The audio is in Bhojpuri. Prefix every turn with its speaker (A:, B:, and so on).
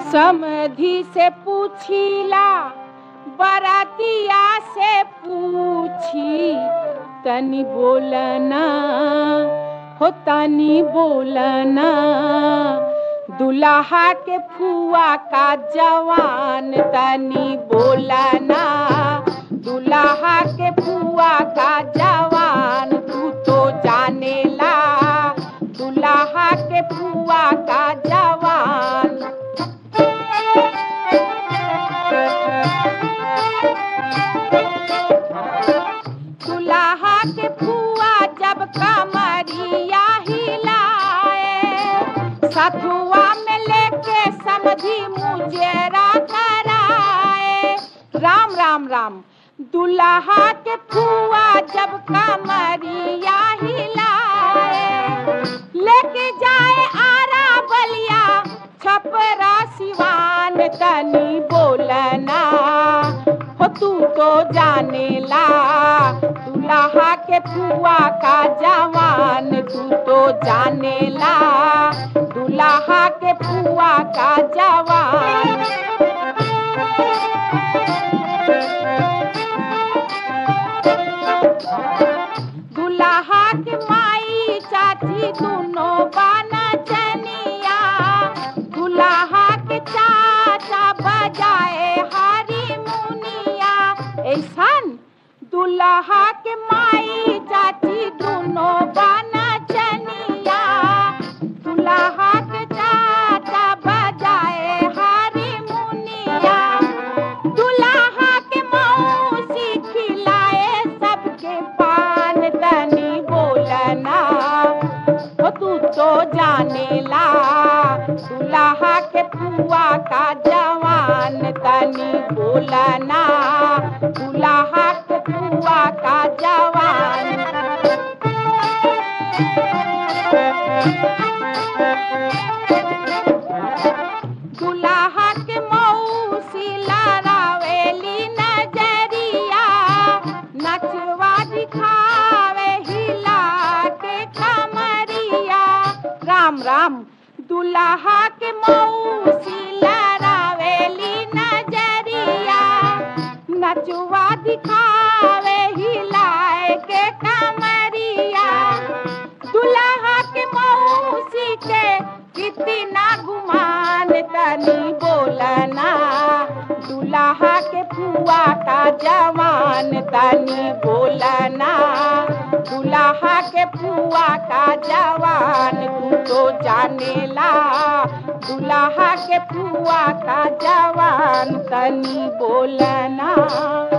A: समधि से पूछीला बरातिया से पूछी तनी बोलना हो तनी बोलना दुल्हा के फुआ का जवान तनी बोलना दुल्हा के फुआ का जवान तू तो जानेला दुल्हा के फुआ का जवान दुल्हा के फुआ जब कमरिया हिलाए सथुआ में लेके समझी मुजेरा कराए राम राम राम दुल्हा के फुआ जब कमरिया हिलाए लेके जाए आरा बलिया छपरा सिवान तनी बोलना हो तू तो जानेला दुल्हा के फुआ का जवान तू तो जानेला दुल्हा के फुआ का जवान दुल्हा के माई चाची दोनों बाना चनिया दुल्हा के चाचा बजाए हारी मुनिया ऐसन दुल्हा के माई चाची दोनों बाना चनिया दुल्हा के चाचा बजाए हारी मुनिया दुल्हा के मौसी खिलाए सबके पान तनी बोलना हो तू तो जानेला दुल्हा के फुआ का जवान तनी बोलना दुल्हा के फुआ का जवान दुल्हा के मौसी लड़ावेली नजरिया नचवा दिखावे हिला के कमरिया राम राम दुल्हा के मौसी लड़ावेली नजरिया नचवा दिखावे हिलाए के कमरिया दुल्हा के मौसी के कितना गुमान तनी बोलना दुल्हा के फुआ का जवान तनी बोलना दुल्हा के फुआ का जवान तू तो जानेला दुल्हा के फुआ का जवान तनी बोलना